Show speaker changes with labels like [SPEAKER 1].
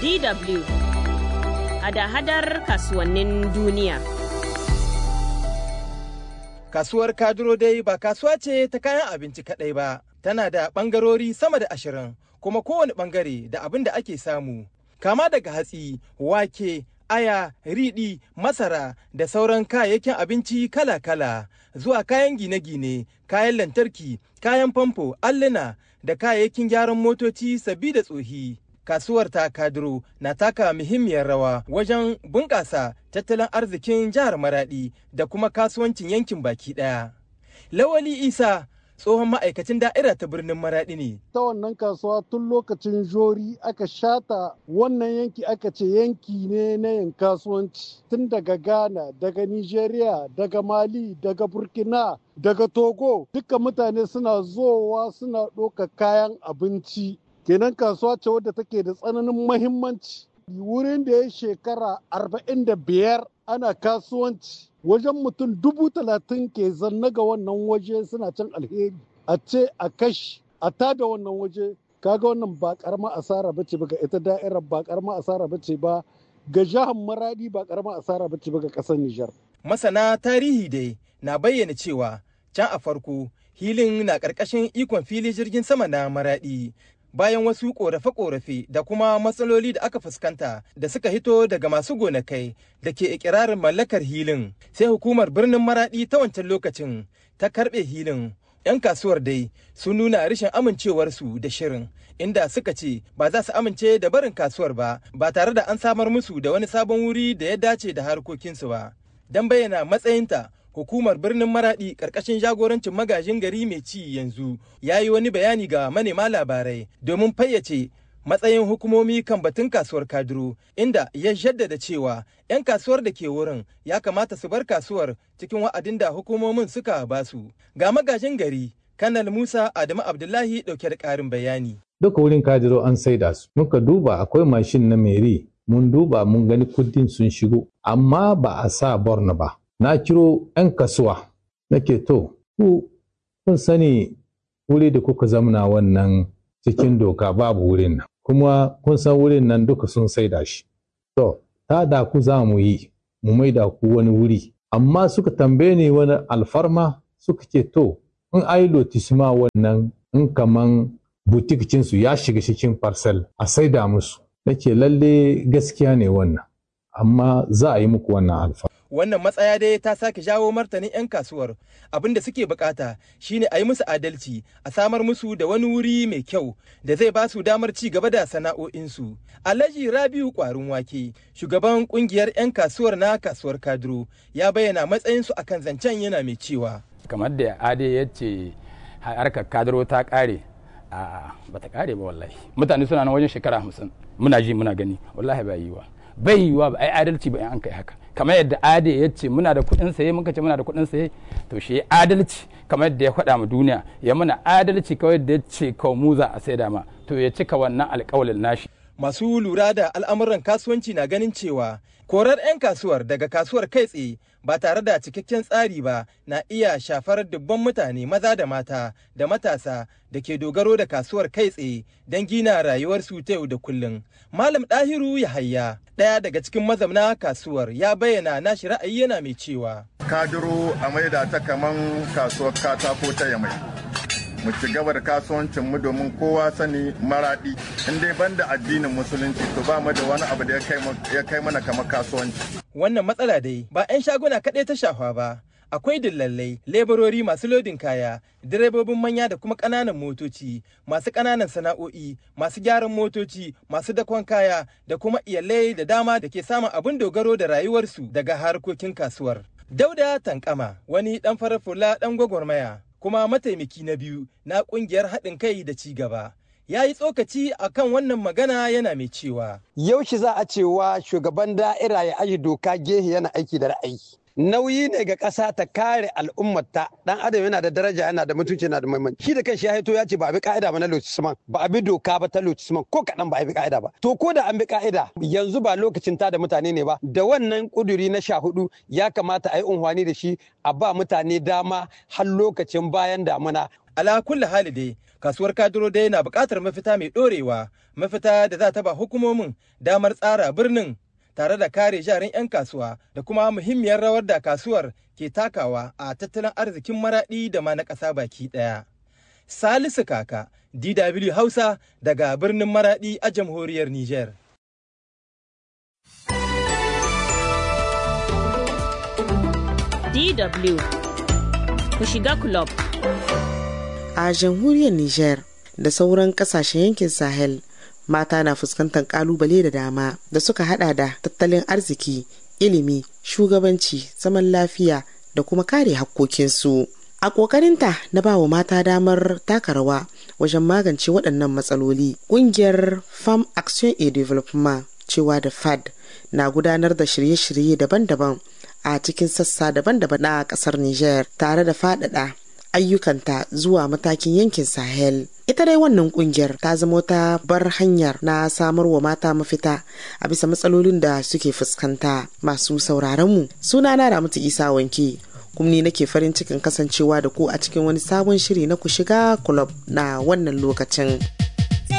[SPEAKER 1] DW hada-hadar kasuwannin duniya.
[SPEAKER 2] Kasuwar Kaduro dai ba kasuwa ce ta kayan abinci kaɗai ba, tana da ɓangarori sama da ashirin, kuma kowane ɓangare da abin da ake samu. Kama daga hatsi, wake, aya, riɗi, masara da sauran kayayyakin abinci kala-kala, zuwa kayan gine-gine, kayan lantarki, kayan famfo, alluna da kayayyakin gyaran motoci sabbi da tsohi. Kasuwar ta Kaduro na taka muhimmiyar rawa wajen bunƙasa tattalin arzikin jihar Maradi da kuma kasuwancin yankin baki ɗaya. Lawali Isa tsohon ma'aikacin da'ira ta birnin Maradi ne.
[SPEAKER 3] Ta wannan kasuwa tun lokacin jori aka shata wannan yanki aka ce yanki ne na yin kasuwanci tun daga Ghana, daga Nigeria, daga Mali, daga Burkina, daga Togo. Duka mutane suna zowa suna ɗoka kayan abinci. Kenan kasuwa ce wadda take da tsananin mahimmanci. Wurin da ya shekara arba'in da biyar ana kasuwanci wajen mutum dubu talatin ke zanna ga wannan waje suna can alheri a ce a kashi a tada wannan waje kaga wannan ba karama asara bace ba ga ita da'irar ba karama asara bace ba ga jihar maradi ba karama asara bace ba ga kasar Nijar.
[SPEAKER 2] Masana tarihi dai na bayyana cewa can a farko hilin na ƙarƙashin ikon fili jirgin sama na maradi bayan wasu korafe-korafe da kuma matsaloli da aka fuskanta da suka hito daga masu gonakai da ke ikirarin mallakar hilin sai hukumar birnin maradi ta wancan lokacin ta karbe hilin yan kasuwar dai sun nuna rashin amincewarsu da shirin inda suka ce ba za su amince da barin kasuwar ba ba tare da an samar musu da wani sabon wuri da ya dace da harkokinsu ba don bayyana matsayinta hukumar birnin maradi karkashin jagorancin magajin gari mai ci yanzu ya yi wani bayani ga manema labarai domin fayyace matsayin hukumomi kan batun kasuwar kaduro inda ya jaddada cewa 'yan kasuwar da ke wurin ya kamata su bar kasuwar cikin wa'adin da hukumomin suka basu ga magajin gari kanal musa adamu abdullahi dauke da karin bayani
[SPEAKER 4] duka wurin kadiro an saida su muka duba akwai mashin na meri mun duba mun gani kudin sun shigo amma ba a sa borno ba na kiro 'yan kasuwa nake to ku kun sani wuri da kuka zamana wannan cikin doka babu wurin nan kuma kun san wurin nan duka sun saida shi to ta da ku za mu yi mu maida ku wani wuri amma suka tambaye ni wani alfarma suka ce to in ai lotisma wannan in kaman butik cinsu ya shiga cikin parcel a saida musu nake lalle gaskiya ne wannan amma za a yi muku wannan alfarma
[SPEAKER 2] wannan matsaya dai ta sake jawo martanin 'yan kasuwar abin da suke bukata shine a yi musu adalci a samar musu da wani wuri mai kyau da zai ba su damar ci gaba da sana'o'insu alhaji rabiu kwarin wake shugaban kungiyar 'yan kasuwar na kasuwar kaduro ya bayyana matsayinsu akan zancen yana mai cewa
[SPEAKER 5] kamar da ade ya ce harkar kaduro ta kare a ba ta kare ba wallahi mutane suna nan wajen shekara hamsin muna ji muna gani wallahi ba yiwa bai yiwa ba ai adalci ba in an kai haka kamar yadda ade ya ce muna da kuɗin saye muka ce muna da kuɗin saye to shi adalci kamar yadda ya faɗa mu duniya ya muna adalci kawai da ya ce kawai mu za a saida ma to ya cika wannan alƙawalin nashi
[SPEAKER 2] masu lura da al'amuran kasuwanci na ganin cewa korar 'yan kasuwar daga kasuwar kai tsaye ba tare da cikakken tsari ba na iya shafar dubban mutane maza da mata da matasa da ke dogaro da kasuwar kai tsaye don gina rayuwarsu ta yau da kullum. Malam Ɗahiru Yahaya ɗaya daga cikin mazauna kasuwar ya bayyana nashi ra'ayi yana mai cewa.
[SPEAKER 6] Kadiro a maida ta kaman kasuwar katako ta yamai. mu ci gaba da kasuwancin mu domin kowa sani maradi in dai banda addinin musulunci to ba mu da wani abu da ya kai mana kamar kasuwanci
[SPEAKER 2] wannan matsala dai ba 'yan shaguna kaɗai ta shafa ba akwai dillalai leburori masu lodin kaya direbobin manya da kuma ƙananan motoci masu ƙananan sana'o'i masu gyaran motoci masu dakon kaya da kuma iyalai da dama da ke samun abin dogaro da rayuwarsu daga harkokin kasuwar dauda tankama wani ɗan farar fula ɗan gwagwarmaya kuma mataimaki na biyu na kungiyar haɗin kai da ci gaba. Ya yi tsokaci a kan wannan magana yana mai cewa.
[SPEAKER 7] Yaushe za a cewa shugaban da'ira ya aji doka gehe yana aiki da ra'ayi. Nauyi ne ga ƙasa ta kare al'ummata ɗan adam yana da daraja yana da mutunci yana da muhimmanci. Shi da kanshi ya haito ya ce ba a bi ka'ida ba na lotisman ba a bi doka ba ta lotisman ko kaɗan ba a bi ka'ida ba. To ko da an bi ka'ida yanzu ba lokacin ta da mutane ne ba da wannan ƙuduri na sha hudu ya kamata a yi unhwani da shi a ba mutane dama har lokacin bayan damuna
[SPEAKER 2] ala kulli hali dai Kasuwar kaduro dai na buƙatar mafita mai ɗorewa, mafita da za ta ba hukumomin damar tsara birnin tare da kare jarin 'yan kasuwa da kuma muhimmiyar rawar da kasuwar ke takawa a tattalin arzikin maraɗi da ma na ƙasa baki ɗaya. Salisu Kaka, DW Hausa daga birnin Maraɗi a jamhuriyar Nijar.
[SPEAKER 1] DW ku shiga club.
[SPEAKER 8] A jamhuriyar Nijar da sauran kasashen yankin Sahel mata na fuskantar kalubale da dama da suka hada da tattalin arziki, ilimi, shugabanci, zaman lafiya da kuma kare hakkokinsu. A ƙoƙarinta na ba wa mata damar taka rawa wajen magance waɗannan matsaloli, ƙungiyar Farm Action and Development cewa da FAD na gudanar da shirye-shirye daban-daban a cikin sassa daban-daban na ƙasar Nijar tare da faɗaɗa ayyukanta zuwa matakin yankin Sahel. Ita dai wannan kungiyar ta zama ta bar hanyar na samar wa mata mafita a bisa matsalolin da suke fuskanta masu sauraron mu. Suna na Ramatu Isa Wanke. kuma ni nake farin cikin kasancewa da ku a cikin wani sabon shiri na ku shiga club na wannan lokacin.